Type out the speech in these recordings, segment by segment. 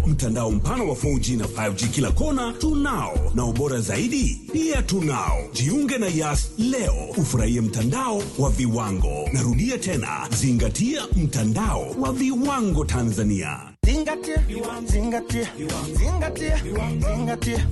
mtandao mpana wa 4G na 5G kila kona tunao, na ubora zaidi pia tunao. Jiunge na Yas leo ufurahie mtandao wa viwango. Narudia tena, zingatia mtandao wa viwango Tanzania. Zingatia, zingatia, zingatia, zingatia.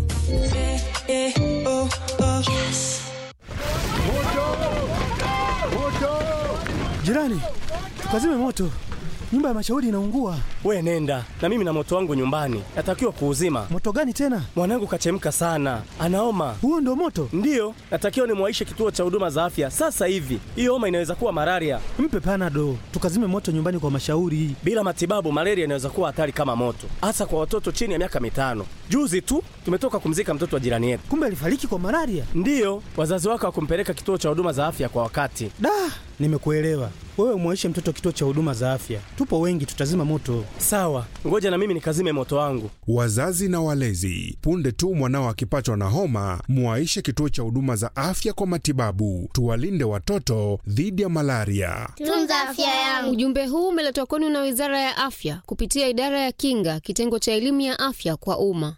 Jirani, tukazime moto, nyumba ya mashauri inaungua. We nenda na mimi na moto wangu nyumbani, natakiwa kuuzima. Moto gani tena? Mwanangu kachemka sana, anaoma. Huo ndo moto? Ndiyo, natakiwa nimwaishe kituo cha huduma za afya sasa hivi. Hiyo homa inaweza kuwa malaria. Mpe panado, tukazime moto nyumbani kwa mashauri. Bila matibabu, malaria inaweza kuwa hatari kama moto, hasa kwa watoto chini ya miaka mitano. Juzi tu tumetoka kumzika mtoto wa jirani yetu. Kumbe alifariki kwa malaria. Ndiyo, wazazi wake hawakumpeleka kituo cha huduma za afya kwa wakati. Da, nimekuelewa. Wewe umwaishe mtoto kituo cha huduma za afya, tupo wengi, tutazima moto. Sawa, ngoja na mimi nikazime moto wangu. Wazazi na walezi, punde tu mwanao akipatwa na homa, mwaishe kituo cha huduma za afya kwa matibabu. Tuwalinde watoto dhidi ya malaria. Tunza afya yangu. Ujumbe huu umeletwa kwenu na Wizara ya Afya kupitia Idara ya Kinga, kitengo cha elimu ya afya kwa umma.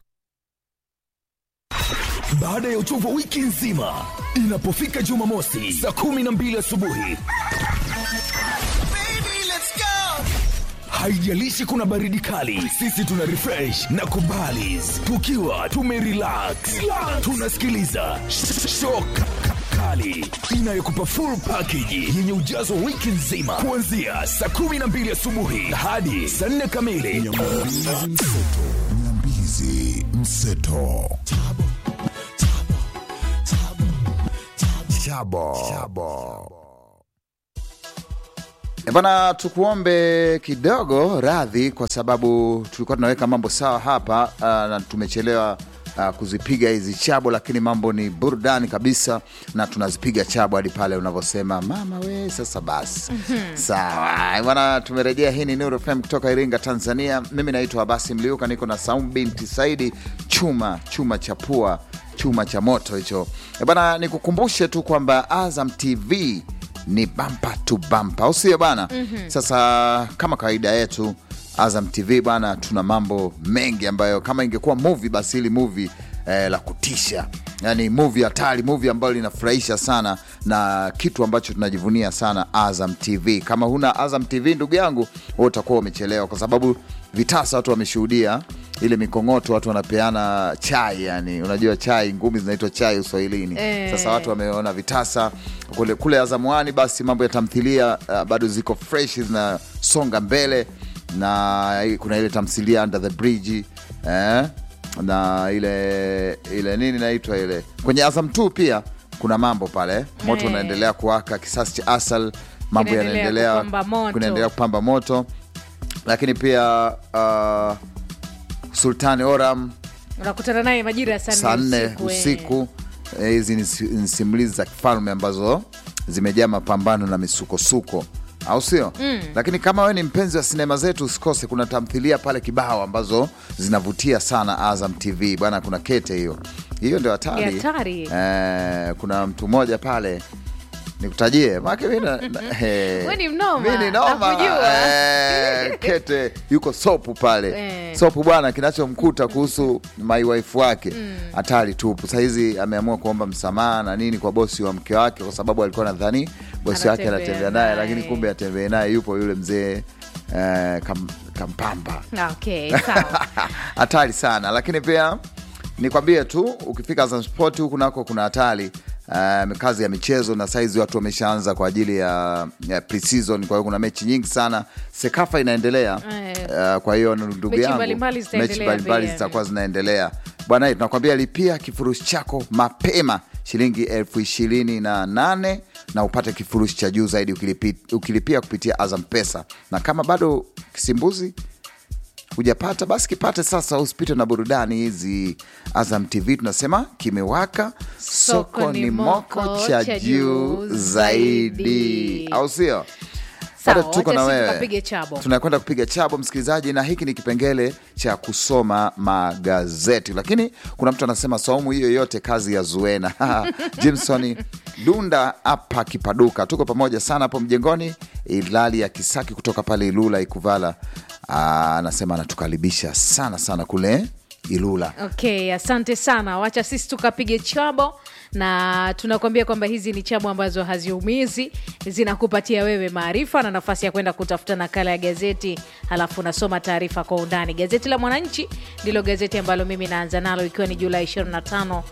Baada ya uchovu wa wiki nzima, inapofika Jumamosi saa kumi na mbili asubuhi, haijalishi kuna baridi kali, sisi tuna refresh na kubalis tukiwa tumerelax, tunasikiliza shock kali inayokupa full package yenye ujazo wa wiki nzima kuanzia saa kumi na mbili asubuhi hadi saa nne kamili. Nyambizi mseto chabo chabo E bana, tukuombe kidogo radhi kwa sababu tulikuwa tunaweka mambo sawa hapa uh, na tumechelewa uh, kuzipiga hizi chabo, lakini mambo ni burudani kabisa, na tunazipiga chabo hadi pale unavyosema mama we, sasa basi sawa E bana, tumerejea. Hii ni Nuru FM kutoka Iringa, Tanzania. Mimi naitwa Abasi Mliuka, niko na Saum binti Saidi, chuma chuma cha pua, chuma cha moto hicho. E bana, nikukumbushe tu kwamba Azam TV ni bampa tu bampa, au sio bana? Sasa kama kawaida yetu Azam TV bana, tuna mambo mengi ambayo kama ingekuwa movie basi hili movie eh, la kutisha, yani movie hatari, movie ambayo linafurahisha sana na kitu ambacho tunajivunia sana Azam TV. Kama huna Azam TV ndugu yangu, wewe utakuwa umechelewa, kwa sababu vitasa watu wameshuhudia ile mikong'oto, watu wanapeana chai, yani unajua chai, ngumi zinaitwa chai Uswahilini. Eh. Sasa watu wameona vitasa kule, kule Azamwani, basi mambo ya tamthilia uh, bado ziko fresh zinasonga mbele, na kuna ile tamthilia Under the Bridge eh, na ile ile nini naitwa ile kwenye Azam 2 pia kuna mambo pale, moto Eh. unaendelea kuwaka, kisasi cha asal, mambo Kinaendelea yanaendelea kupamba moto. kunaendelea kupamba moto, lakini pia uh, Sultani Oram unakutana naye majira ya saa saa nne nne usiku, eh. usiku. Eh, Hizi ni si- ni simulizi za kifalme ambazo zimejaa mapambano na misukosuko, au sio? Mm. Lakini kama wewe ni mpenzi wa sinema zetu, usikose, kuna tamthilia pale kibao ambazo zinavutia sana Azam TV bwana. Kuna kete hiyo hiyo, ndio hatari Ni hatari. eh, kuna mtu mmoja pale nikutajie make mi na- na- eh, Wewe ni mnoma, mi ni noma. nakujua. Eh, kete yuko sopu pale Eh. sopu bwana, kinachomkuta kuhusu my wife wake hatari tupu. Sahizi ameamua kuomba msamaha na nini kwa bosi wa mke wake, kwa sababu alikuwa nadhani bosi wake Anatembea anatembea naye, naye. lakini kumbe atembee naye yupo yule mzee eh, kam, kampamba Ah, okay, sawa. hatari sana lakini pia nikwambie tu ukifika Azam Sport huku nako kuna hatari uh, kazi ya michezo na saizi watu wameshaanza kwa ajili ya, ya pre-season kwa hiyo kuna mechi nyingi sana sekafa inaendelea Eh. uh, kwa hiyo ndugu Mechi yangu mbalimbali zitaendelea mechi mbalimbali pia. zitakuwa zinaendelea bwana tunakwambia lipia kifurushi chako mapema shilingi elfu ishirini na nane na upate kifurushi cha juu zaidi ukilipi, ukilipia kupitia Azam Pesa na kama bado kisimbuzi hujapata basi kipate sasa, usipite na burudani hizi. Azam TV tunasema kimewaka, soko ni moko cha juu zaidi, au sio? Sawa, Bado tuko wacha na sisi wewe, tukapige chabo. tunakwenda kupiga chabo msikilizaji, na hiki ni kipengele cha kusoma magazeti, lakini kuna mtu anasema saumu hiyo yote kazi ya Zuena Jimson Dunda hapa Kipaduka, tuko pamoja sana hapo mjengoni. Ilali ya Kisaki kutoka pale Ilula Ikuvala Ah, anasema anatukaribisha sana sana kule Ilula. Okay, asante sana. Wacha sisi tukapige chabo na tunakuambia kwamba hizi ni chabo ambazo haziumizi, zinakupatia wewe maarifa na nafasi ya kwenda kutafuta nakala ya gazeti, halafu unasoma taarifa kwa undani. Gazeti la Mwananchi ndilo gazeti ambalo mimi naanza nalo ikiwa ni Julai 25,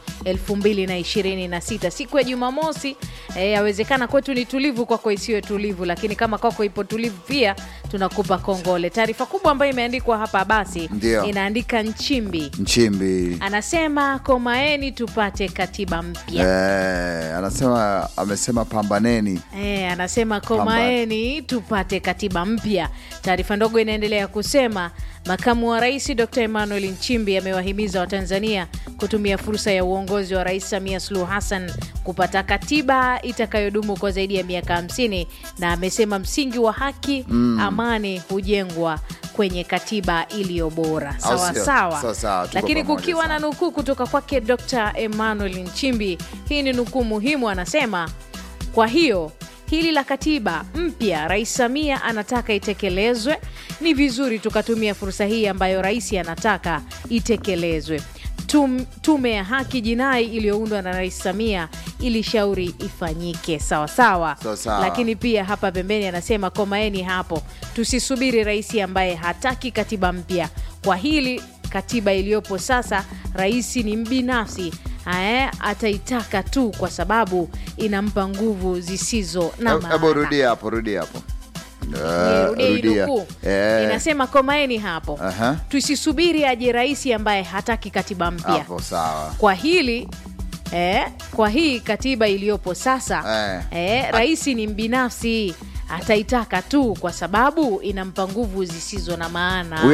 2026 siku ya Jumamosi. Eh, yawezekana kwetu ni tulivu, kwako isiwe tulivu, lakini kama kwako ipo tulivu pia tunakupa kongole. Taarifa kubwa ambayo imeandikwa hapa basi Ndio. inaandika Nchimbi Nchimbi anasema komaeni tupate katiba mpya. eh, anasema amesema pambaneni. E, anasema komaeni tupate katiba mpya. Taarifa ndogo inaendelea kusema makamu wa rais Dr Emmanuel Nchimbi amewahimiza Watanzania kutumia fursa ya uongozi wa Rais Samia Suluhu Hassan kupata katiba itakayodumu kwa zaidi ya miaka 50 na amesema msingi wa haki Mm. amani hujengwa kwenye katiba iliyo bora. Au Sawa sio? sawa, Sawa sawa, tuko lakini pamoja kukiwa sana. na nukuu kutoka kwake Dr Emmanuel Nchimbi. Hii ni nukuu muhimu, anasema kwa hiyo hili la katiba mpya Rais Samia anataka itekelezwe, ni vizuri tukatumia fursa hii ambayo rais anataka itekelezwe. Tum, tume ya haki jinai iliyoundwa na Rais Samia ilishauri ifanyike sawa sawa, Sawa sawa. lakini pia hapa pembeni anasema komaeni hapo, tusisubiri rais ambaye hataki katiba mpya. Kwa hili katiba iliyopo sasa, rais ni mbinafsi Ae, ataitaka tu kwa sababu inampa nguvu zisizo na Hebu maana. rudia hapo, rudia hapo. Eh, Nirudie hii rudia. nukuu. Eh, Inasema komaeni hapo, aha. tusisubiri aje rais ambaye hataki katiba mpya. Hapo sawa. Kwa hili eh, kwa hii katiba iliyopo sasa Eh. eh, rais ni mbinafsi ataitaka tu kwa sababu inampa nguvu zisizo na maana.